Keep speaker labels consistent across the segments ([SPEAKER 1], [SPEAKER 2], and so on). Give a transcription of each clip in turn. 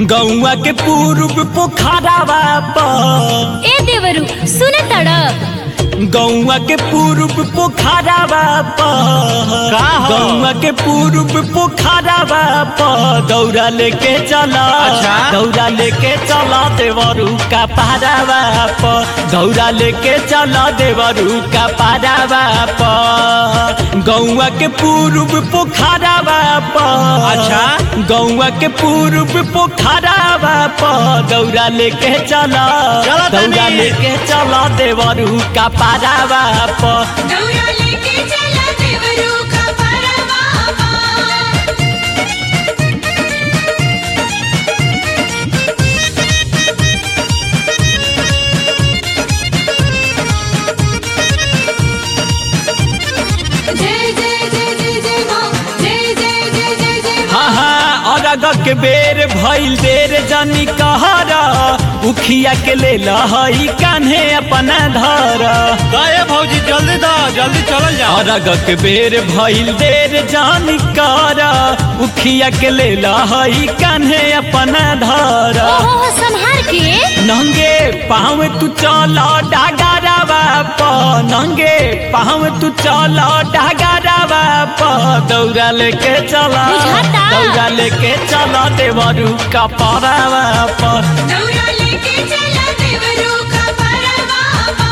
[SPEAKER 1] गौआ के पूर्व पोखरावा पर
[SPEAKER 2] ए देवरू सुन तड़
[SPEAKER 1] गौआ के पूर्व पोखरावा पर
[SPEAKER 3] का हो?
[SPEAKER 1] गौआ के पूर्व पोखरावा पर दौरा लेके चला
[SPEAKER 3] अच्छा।
[SPEAKER 1] दौरा लेके चला देवरू का पारावा पर दौरा लेके चला देवरू का पारावा पर गौआ के पूर्व पोखरावा पर
[SPEAKER 3] अच्छा।
[SPEAKER 1] गौआ के पूर्व पोखरावा पर दौरा लेके चला
[SPEAKER 3] चला तनी।
[SPEAKER 1] दौरा लेके चला देवरू का पारावा पर
[SPEAKER 4] दौरा लेके चला देवरू का परवा जय जय जय जय जय माँ जय जय जय जय जय माँ
[SPEAKER 1] हाँ हाँ अरग के बेर भइल देर जानी कहरा उखिया के ले लहई कान्हे अपना धर
[SPEAKER 3] दे भौजी जल्दी दा जल्दी चलल जाओ
[SPEAKER 1] अरग के बेर भइल देर जानी कहरा उखिया के ले लहई कान्हे अपना धर
[SPEAKER 2] ओहो संहार के
[SPEAKER 1] नंगे पाँव तू चल डागरवा प नंगे पाँव तू चल डागरवा प दौड़ा लेके चला
[SPEAKER 2] बुझाता।
[SPEAKER 1] दौड़ा लेके चला देवरू का परवा पर
[SPEAKER 4] दौरा लेके चला देवरू का परवा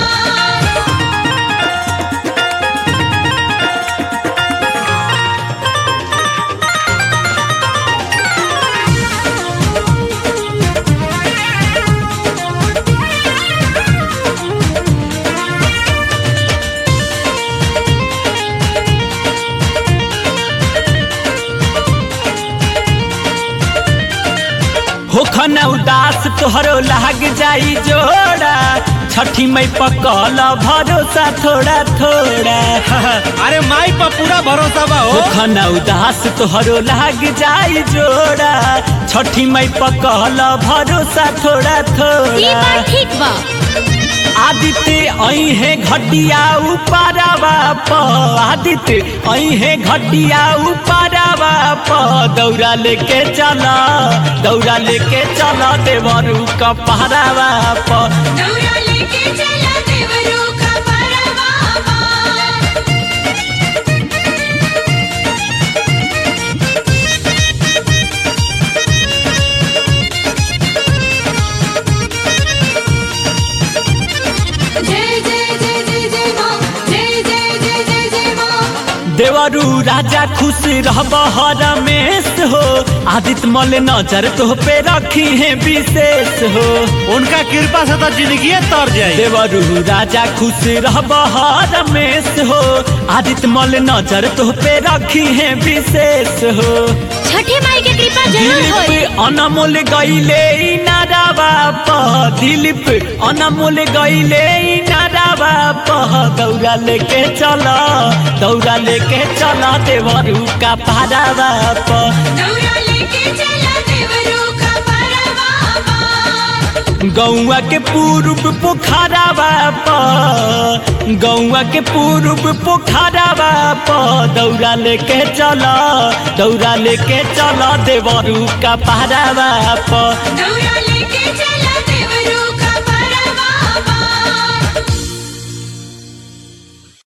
[SPEAKER 1] होखन उदास तोहरो लाग जाई जोड़ा छठी मई पकल भरोसा थोड़ा थोड़ा
[SPEAKER 3] अरे माई पर पूरा भरोसा बा हो
[SPEAKER 1] होखन उदास तोहरो लाग जाई जोड़ा छठी मई पकल भरोसा थोड़ा
[SPEAKER 2] ई
[SPEAKER 1] थोड़ा
[SPEAKER 2] बात ठीक बा
[SPEAKER 1] आदित्य आई है घटिया उपारावा प आदित्य आई है घटिया उपारावा प दौरा लेके चला दौरा लेके चला देवरू का पहरावा प
[SPEAKER 4] दौरा लेके चला देवरू का परवा जय जय जय जय जय माँ जय जय जय जय जय माँ
[SPEAKER 1] देवरू राजा खुश रहब रमेश हो आदित्य मल नजर तो पे रखी है विशेष हो
[SPEAKER 3] उनका कृपा से तो जिंदगी तर जाए
[SPEAKER 1] देवरू राजा खुश रहब रमेश हो आदित्य मल नजर तो पे रखी है विशेष हो
[SPEAKER 2] छठी माई के कृपा जरूर होई
[SPEAKER 1] दिलीप अनमोल गईले नारावा प दिलीप अनमोल गईले नारावा प दौड़ा लेके चला दौड़ा लेके चला देवरू का पारावा प
[SPEAKER 4] दौरा लेके चला देवरू का परवा
[SPEAKER 1] गौआ के पूर्व पोखरावा प गौआ के पूर्व पोखरावा प दौड़ा लेके चला दौड़ा लेके चला देवरू का पारावा प
[SPEAKER 4] दौरा लेके चला